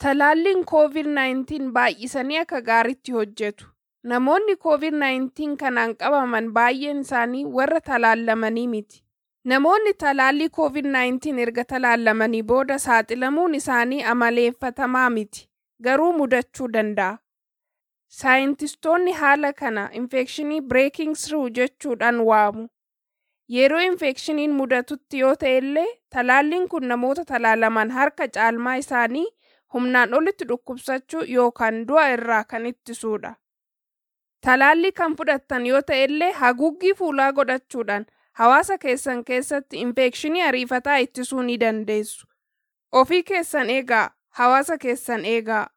Talaalliin COVID-19 baay'isanii akka gaariitti hojjetu. Namoonni COVID-19 kanaan qabaman baay'een isaanii warra talaallamanii miti. Namoonni talaallii COVID-19 erga talaallamanii booda saaxilamuun isaanii amaleeffatamaa miti. Garuu mudachuu danda'a. Saayintistoonni haala kana infekshinii breaking through jechuudhaan waamu. Yeroo infekshiniin mudatutti yoo ta'e illee talaalliin kun namoota talaalaman harka caalmaa isaanii humnaan olitti dhukkubsachuu yookaan du'a irraa kan ittisudha. Talaallii kan fudhattan yoo ta'e illee haguuggii fuulaa godhachuudhaan hawaasa keessan keessatti infekshinii ariifataa ittisuu ni dandeessu. Ofii keessan eegaa, hawaasa keessan eegaa.